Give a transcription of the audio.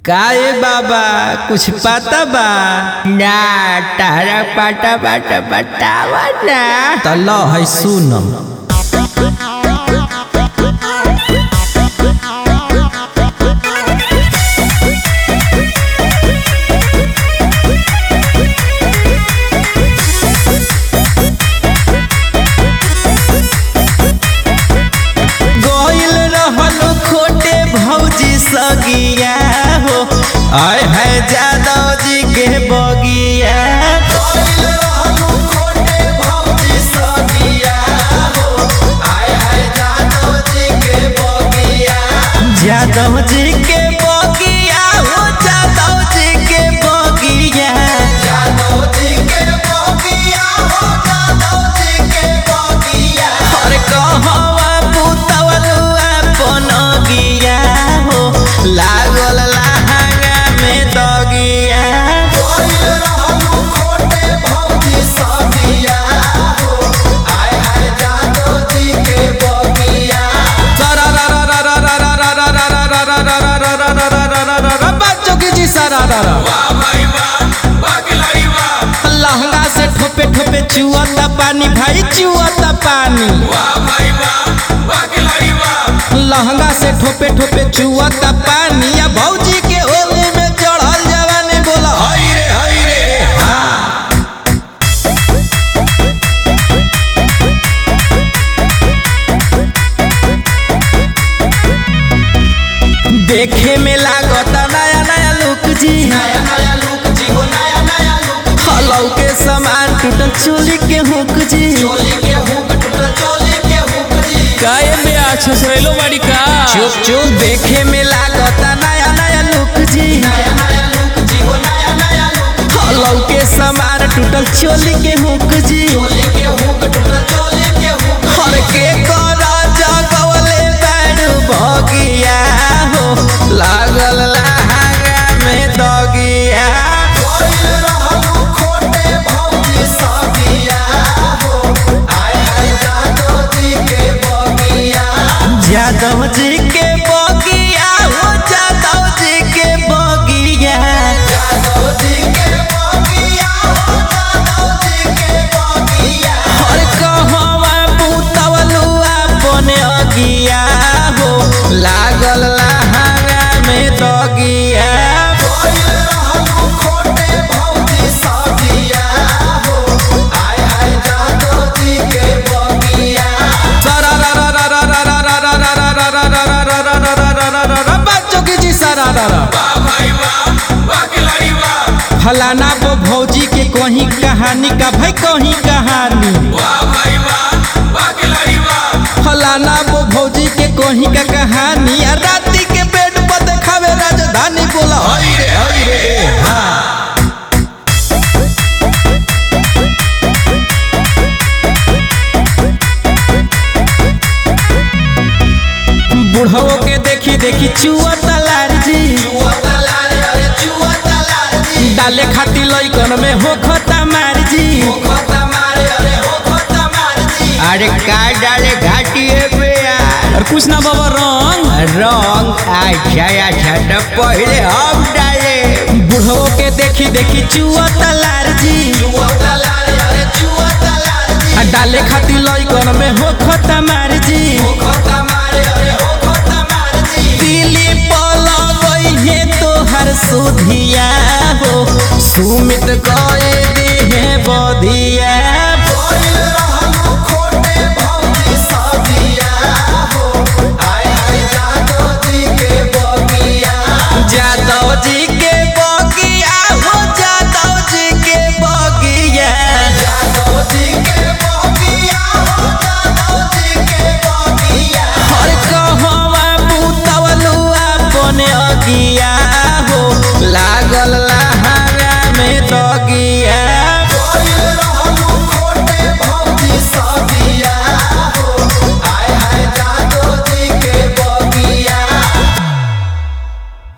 काए बाबा कुछ पता बा ना तारा पाटा पाटा बतावा ना त ल है सुनम गइल रहल खोटे भौजी सगिया हो आय है जादव जी के बगिया गइल रहल खोटे भौजी सगिया हो आय है जादव जी के बगिया जादव जी के बगिया हो जादव जी के बगिया जादव जी के बगिया हो जादव जी के बगिया अरे कहवा पुतवलुआ पनगिया हो लागल लहंगा में दगिया गइल रहलू खोटे भौजी सगिया हो आय हाय जादव जी के बगिया बच्चों की जी सारा लहंगा से ठोपे ठोपे चुआता पानी भाई चुआता पानी लहंगा से ठोपे ठोपे चुआता पानी या भौजी के होली में चढ़ल जवानी बोला हई रे हई रे हाँ देखे में लागता नया नया लुक जी नया नया लुक जी हो नया नया लुक हलौ के सामान टूटल चोली के हुक जी चोली के हुक टूटल चोली के हुक जी काय में अच्छा सहेलो बाड़ी का चुप चुप देखे में लागता नया नया लुक जी नया नया लुक जी हो नया नया लुक हलौ के सामान टूटल चोली के हुक जी चोली के हुक टूटल चोली के हुक हर के करा जगवले बैड भगिया हो लागल लहंगा में दगिया गइल रहलू खोटे भौजी सगिया हो आय हाय जादव जी के बगिया जादव जी के बगिया हो जादव जी के बगिया जादव जी के बगिया हो जादव जी के बगिया हर कहवा पुतवलुआ बने अगिया हो लागल लहंगा में दगिया गइल रहलू खोटे भौजी सगिया हो आय हाय जादव जी के बगिया बच्चों की जी सारा फलाना वो भौजी के कहीं कहानी का भाई कहीं कहानी फलाना वो भौजी के कहीं का कहानी आ राती के बेड पर देखावे राजधानी बोला हई रे हई रे हाँ बुढ़वो के देखी देखी चुआ तलार जी डाले खाती लइकन में हो खता मार जी अरे का डाले घाटिए पे यार और कुछ ना बाबा रंग रंग अच्छा अच्छा तो पहले हम डाले बुढ़वो के देखी देखी चुआ तलार जी आ डाले खाती लइकन में हो खता मार जी दिली पलगई है तोहर सुधिया हो सुमित कए दी है बधिया